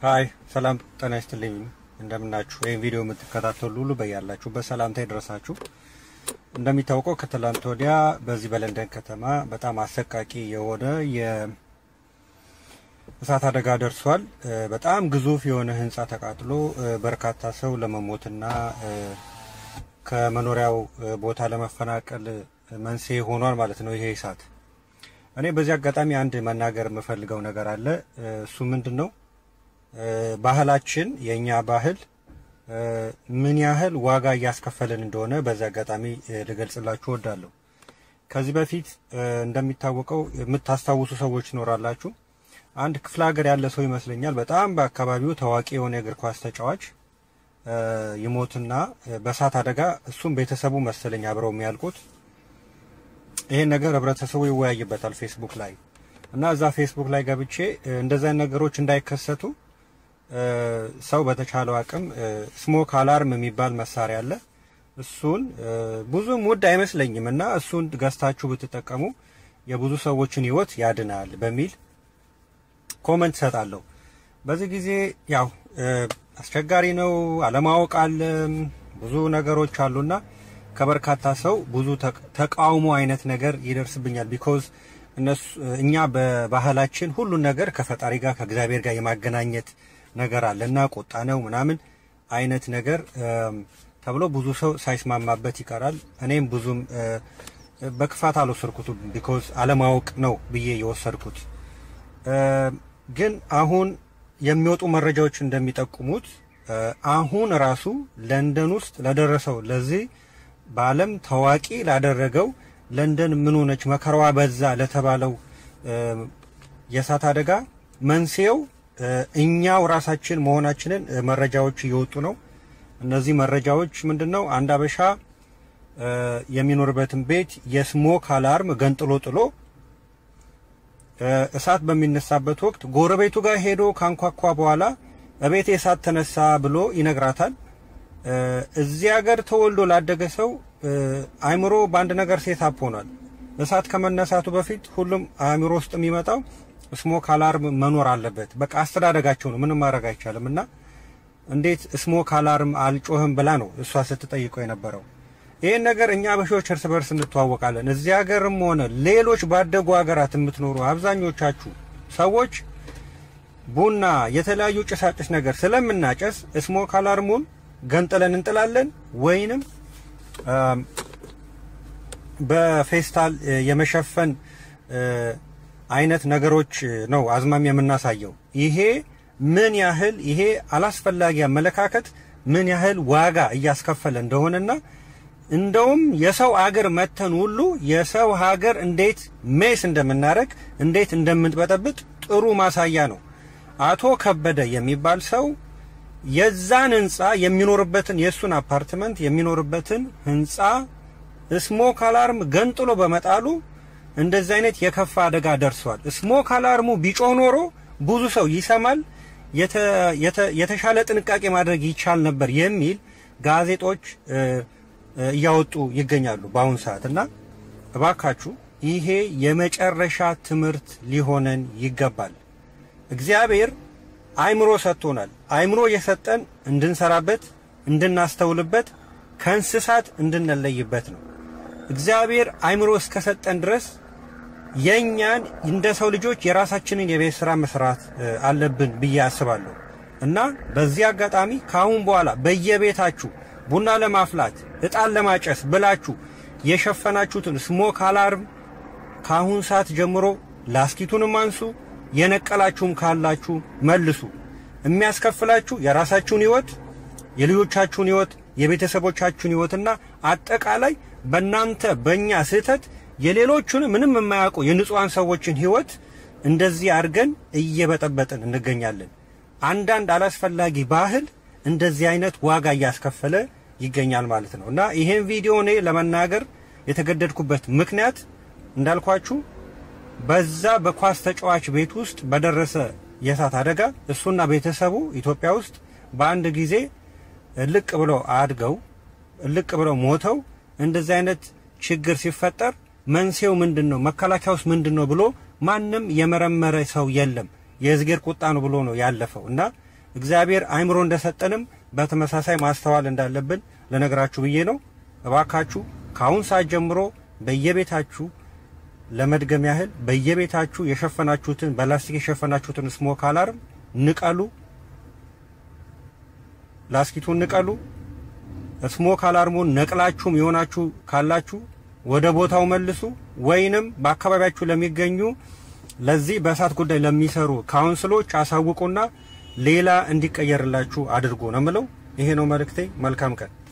ሀይ ሰላም ጤና ይስጥልኝ። እንደምናችሁ ይህን ቪዲዮ የምትከታተሉ ሁሉ በያላችሁበት ሰላምታ ይድረሳችሁ። እንደሚታወቀው ከትላንት ወዲያ በዚህ በለንደን ከተማ በጣም አሰቃቂ የሆነ የእሳት አደጋ ደርሷል። በጣም ግዙፍ የሆነ ህንፃ ተቃጥሎ በርካታ ሰው ለመሞትና ከመኖሪያው ቦታ ለመፈናቀል መንስኤ ሆኗል ማለት ነው ይሄ እሳት። እኔ በዚህ አጋጣሚ አንድ መናገር የምፈልገው ነገር አለ። እሱ ምንድን ነው? ባህላችን የኛ ባህል ምን ያህል ዋጋ እያስከፈለን እንደሆነ በዚህ አጋጣሚ ልገልጽላችሁ እወዳለሁ። ከዚህ በፊት እንደሚታወቀው የምታስታውሱ ሰዎች ይኖራላችሁ። አንድ ክፍለ ሀገር ያለ ሰው ይመስለኛል በጣም በአካባቢው ታዋቂ የሆነ የእግር ኳስ ተጫዋች ይሞትና በእሳት አደጋ እሱም ቤተሰቡ መሰለኝ አብረው የሚያልቁት። ይሄን ነገር ህብረተሰቡ ይወያይበታል ፌስቡክ ላይ እና እዛ ፌስቡክ ላይ ገብቼ እንደዛ ነገሮች እንዳይከሰቱ ሰው በተቻለው አቅም ስሞክ አላርም የሚባል መሳሪያ አለ። እሱን ብዙም ውድ አይመስለኝም እና እሱን ገዝታችሁ ብትጠቀሙ የብዙ ሰዎችን ህይወት ያድናል በሚል ኮመንት ሰጣለሁ። በዚህ ጊዜ ያው አስቸጋሪ ነው፣ አለማወቅ አለ፣ ብዙ ነገሮች አሉና ከበርካታ ሰው ብዙ ተቃውሞ አይነት ነገር ይደርስብኛል። ቢኮዝ እነሱ እኛ በባህላችን ሁሉን ነገር ከፈጣሪ ጋር ከእግዚአብሔር ጋር የማገናኘት ነገር አለና ቁጣ ነው ምናምን አይነት ነገር ተብሎ ብዙ ሰው ሳይስማማበት ይቀራል። እኔም ብዙም በክፋት አልወሰድኩትም፣ ቢኮዝ አለማወቅ ነው ብዬ የወሰድኩት። ግን አሁን የሚወጡ መረጃዎች እንደሚጠቁሙት አሁን ራሱ ለንደን ውስጥ ለደረሰው ለዚህ በዓለም ታዋቂ ላደረገው ለንደን ምን ሆነች መከራዋ በዛ ለተባለው የእሳት አደጋ መንስኤው እኛው ራሳችን መሆናችንን መረጃዎች እየወጡ ነው። እነዚህ መረጃዎች ምንድነው? አንድ አበሻ የሚኖርበትን ቤት የስሞክ አላርም ገንጥሎ ጥሎ እሳት በሚነሳበት ወቅት ጎረቤቱ ጋር ሄዶ ካንኳኳ በኋላ እቤቴ እሳት ተነሳ ብሎ ይነግራታል። እዚህ ሀገር ተወልዶ ላደገ ሰው አእምሮ በአንድ ነገር ሴታፕ ሆኗል። እሳት ከመነሳቱ በፊት ሁሉም አእምሮ ውስጥ የሚመጣው ስሞክ አላርም መኖር አለበት። በቃ አስተዳደጋቸው ነው፣ ምንም ማድረግ አይቻልም። እና እንዴት ስሞክ አላርም አልጮህም ብላ ነው እሷ ስትጠይቀው የነበረው። ይህን ነገር እኛ አበሾች እርስ በርስ እንተዋወቃለን። እዚህ ሀገርም ሆነ ሌሎች ባደጉ ሀገራት የምትኖሩ አብዛኞቻችሁ ሰዎች ቡና፣ የተለያዩ ጭሳጭስ ነገር ስለምናጨስ ስሞክ አላርሙን ገንጥለን እንጥላለን ወይንም በፌስታል የመሸፈን አይነት ነገሮች ነው አዝማሚያ የምናሳየው። ይሄ ምን ያህል ይሄ አላስፈላጊ አመለካከት ምን ያህል ዋጋ እያስከፈለ እንደሆነና እንደውም የሰው ሀገር መተን ሁሉ የሰው ሀገር እንዴት ሜስ እንደምናደርግ እንዴት እንደምንበጠብጥ ጥሩ ማሳያ ነው። አቶ ከበደ የሚባል ሰው የዛን ህንፃ የሚኖርበትን የእሱን አፓርትመንት የሚኖርበትን ህንፃ ስሞክ አላርም ገንጥሎ በመጣሉ እንደዚህ አይነት የከፋ አደጋ ደርሷል። ስሞክ አላርሙ ቢጮህ ኖሮ ብዙ ሰው ይሰማል፣ የተሻለ ጥንቃቄ ማድረግ ይቻል ነበር የሚል ጋዜጦች እያወጡ ይገኛሉ በአሁኑ ሰዓት እና እባካችሁ ይሄ የመጨረሻ ትምህርት ሊሆነን ይገባል። እግዚአብሔር አእምሮ ሰጥቶናል። አእምሮ የሰጠን እንድንሰራበት፣ እንድናስተውልበት፣ ከእንስሳት እንድንለይበት ነው። እግዚአብሔር አእምሮ እስከሰጠን ድረስ የኛን እንደ ሰው ልጆች የራሳችንን የቤት ስራ መስራት አለብን ብዬ አስባለሁ እና በዚህ አጋጣሚ ከአሁን በኋላ በየቤታችሁ ቡና ለማፍላት እጣን ለማጨስ ብላችሁ የሸፈናችሁትን ስሞክ አላርም ከአሁን ሰዓት ጀምሮ ላስኪቱንም አንሱ፣ የነቀላችሁም ካላችሁ መልሱ። የሚያስከፍላችሁ የራሳችሁን ህይወት፣ የልጆቻችሁን ህይወት፣ የቤተሰቦቻችሁን ህይወትና አጠቃላይ በእናንተ በእኛ ስህተት የሌሎቹን ምንም የማያውቁ የንጹሐን ሰዎችን ህይወት እንደዚህ አድርገን እየበጠበጥን እንገኛለን። አንዳንድ አላስፈላጊ ባህል እንደዚህ አይነት ዋጋ እያስከፈለ ይገኛል ማለት ነው እና ይሄን ቪዲዮ እኔ ለመናገር የተገደድኩበት ምክንያት እንዳልኳችሁ በዛ በኳስ ተጫዋች ቤት ውስጥ በደረሰ የእሳት አደጋ እሱና ቤተሰቡ ኢትዮጵያ ውስጥ በአንድ ጊዜ ልቅ ብለው አድገው ልቅ ብለው ሞተው እንደዚህ አይነት ችግር ሲፈጠር መንስኤው ምንድን ነው? መከላከያውስ ምንድን ነው ብሎ ማንም የመረመረ ሰው የለም። የእግዚአብሔር ቁጣ ነው ብሎ ነው ያለፈው እና እግዚአብሔር አይምሮ እንደሰጠንም በተመሳሳይ ማስተዋል እንዳለብን ልነግራችሁ ብዬ ነው። እባካችሁ ከአሁን ሰዓት ጀምሮ በየቤታችሁ ለመድገም ያህል በየቤታችሁ የሸፈናችሁትን በላስቲክ የሸፈናችሁትን ስሞክ አላርም ንቀሉ። ላስኪቱን ንቀሉ። ስሞክ አላርሙን ነቅላችሁም የሆናችሁ ካላችሁ ወደ ቦታው መልሱ፣ ወይንም በአካባቢያችሁ ለሚገኙ ለዚህ በእሳት ጉዳይ ለሚሰሩ ካውንስሎች አሳውቁና ሌላ እንዲቀየርላችሁ አድርጉ ነው የምለው። ይሄ ነው መልእክቴ። መልካም ቀን